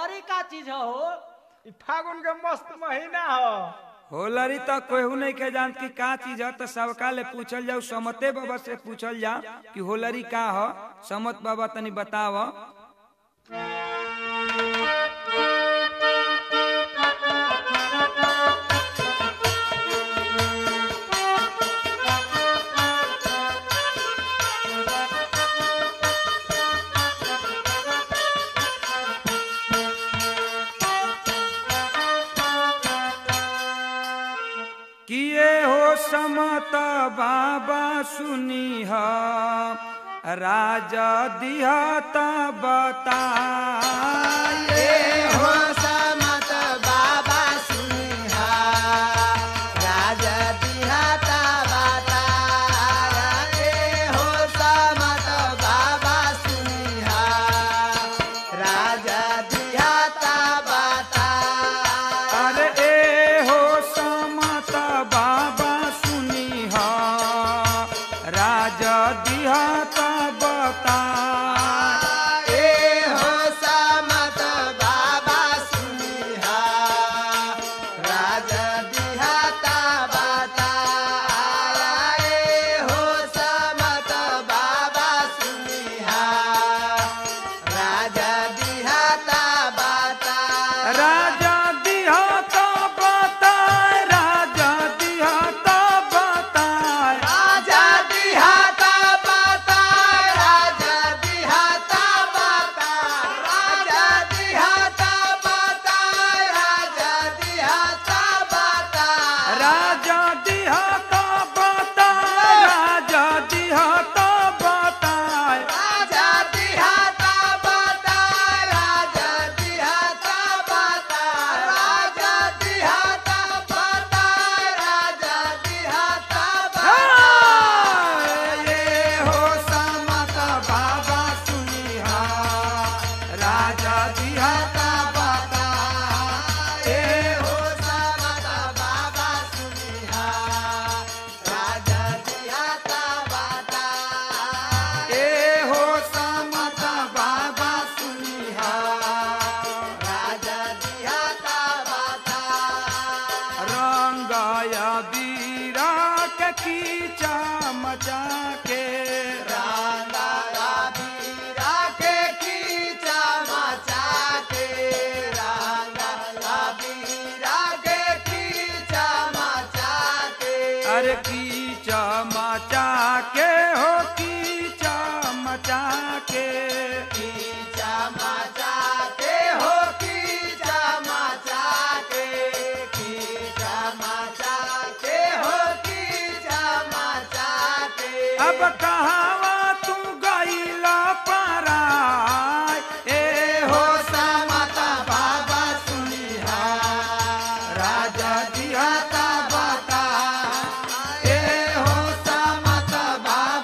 होलरी का चीज है हो ई फागुन के मस्त महीना हो होलरी तो केहू नहीं के जानत कि का चीज है तो सबका ले पूछल जाओ समते बाबा से पूछल जाओ कि होलरी का हो समत बाबा तनी बताव किए हो समत बाबा सुनी ह राजा दिहत बताए हो समत बाबा सुनिहा राजा दिहाता बताया ए हो समत बाबा सुनिहा राजा दिहाता बताया अरे ए हो समत बाबा सुनी ह राजा दिहत बताए ए हो समत बाबा सुनिहा राजा दिहाता बताया ए हो समत बाबा सुनिहा राजा दिहाता बताया राजा दिहत बताए राजा दिहत बताए राजा दिहाता बता राजा दिहाता बता राजा दिहाता बता राजा दिहाता बता राजा दिहत बताए राजा दिहत बताए राजा दिहाता बता राजा दिहाता बता राजा दिहाता बता राजा दिहाता बता ये हो समत बाबा सुनिहा राजा दिहत बताए हो समत बाबा सुनिहा राजा दिहाता बता ए हो समत बाबा सुनिहा राजा दिहाता बता रंगाया बीरा के कीचा मचा के रांगा बीरा के खींचा मचा के रांगा बीरा के खींचा मचा के अरे कीचा मचा के हो कीचा मचा के खींचा मचा के हो खींचा मचा के खींचा मचा के हो खींचा मचा के अब कहावा तू गईला पराय ए हो हो समत बाबा सुनिहा राजा दिहता बता ए हो समत बाबा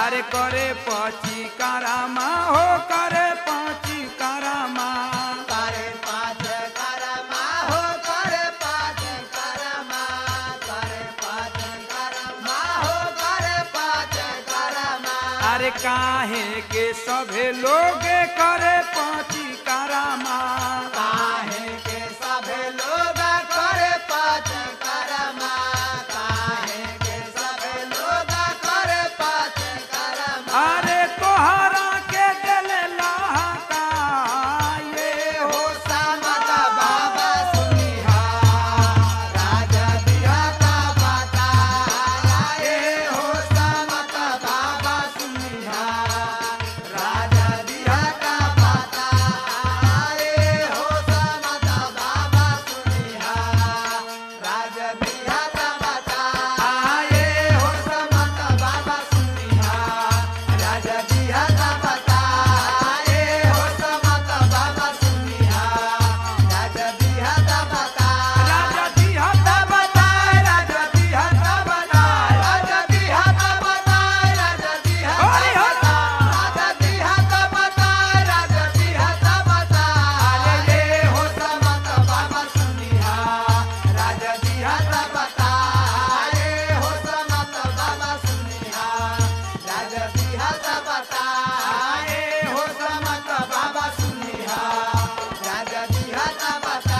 अरे करे पची कारामा हो करे पची कारामा करे पाँच करमा हो करे पाँच करमा करे पाँच करमा हो करे पाँच करमा अरे काहे के सभे लोग करे पची कारामा काहे के सभे लोग करे पाँच करमा काहे के सभे लोग करे पाँच करमा अरे तोहरा के दिल लहका ये हो समत बाबा सुनिहा राजा दिया का बता ए हो समत बाबा सुनिहा राजा दिया का बता ए हो समत बाबा सुनिहा राजा दिया का बता ए हो समत बाबा सुनिहा राजा दिया का बता ए हो समत बाबा सुनिहा राजा दिया का बता राजा दिया बता राजा दिया का बता राजा दिया का बता राजा दिया हरि हरि। राजा दिया का बता राजा दिया का बता अरे ये हो समत बाबा सुनिहा राजा दिया का बता अरे हो समत बाबा सुनिहा राजा दिया का बता अरे हो समत बाबा सुनिहा राजा दिया का बता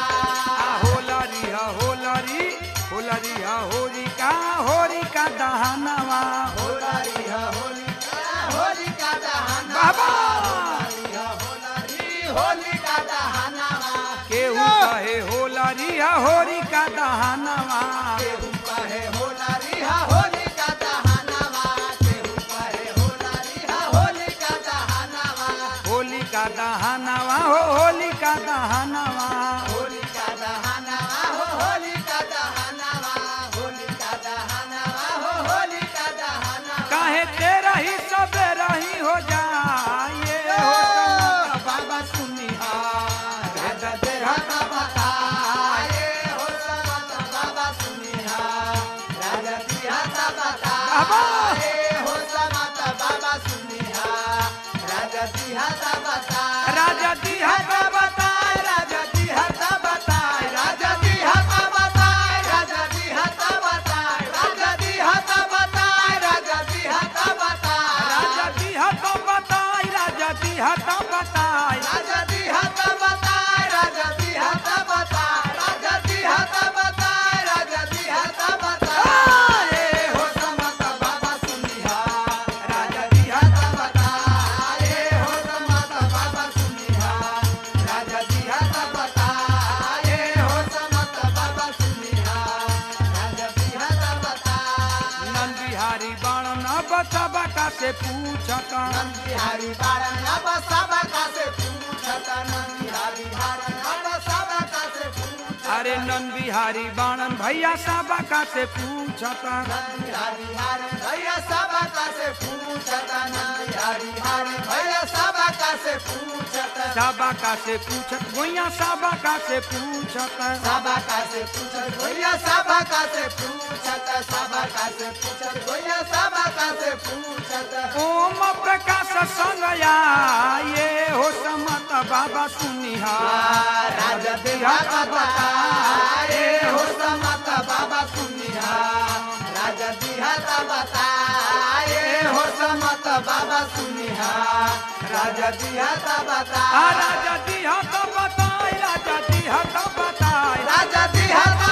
होलरी ह होलरी होलरी ह होरी का होरी का दहनवा होलारी ह होलिका होलिका दहना बाबा होलारी ह होलारी होलिका दहनावा केहू कहे होलरी ह होरी का दहनवा केहू कहे होलारी ह होलिका दहनावा केहू कहे होलारी ह होलिका दहनावा होली का दहनवा हो होली का दहनवा होलिका दहनावा हो होलिका दहनावा होलिका दहनावा हो होलिका दहनावा काहे तेरा ही सब रही हो जाए हो बाबा सुनिहा राजा देहा का बता ये हो समत बाबा सुनिहा राजा देहा का बता बाबा। ये हो समत बाबा सुनिहा राजा देहा का बता राजा दिया का बता राजा देहा का बता राजा देहा का बता राजा देहा का बता राजा देहा का बता राजा देहा का बता राजा दिया तो बताई राजा दिया तो बताई राजा दिहा का बता राजा दिहा का बता राजा दिहा का बता राजा दिहा का बता ए हो समत बाबा सुनिहा राजा दिहा का बता ए हो समत बाबा सुनिहा राजा दिहा का बता ए हो समत बाबा सुनिहा राजा दिहा का बता नंद बिहारी बाण न बचा बका से पूछता नंदिहारी बारन अब सब का से पूछत नंदिहारी बारन अब सब का से पूछत अरे नंद बिहारी बाणन भैया सबका से पूछता नंदिहारी हारे भैया सब का से पूछत नंदिहारी हारे भैया सब का से पूछत सबका से पूछत भैया सबका से पूछत सब का से पूछत भैया सब का से पूछत सब का से पूछत भैया सब का से पूछत ओम प्रकाश संग ये हो समत बाबा सुनिहा राजा देहा का बता ए हो समत बाबा सुनिहा राजा दिहा का बता ए हो समत बाबा सुनिहा राजा दिहा का बता आ राजा दिया तो बताई राजा दिया तो बताई राजा दिहा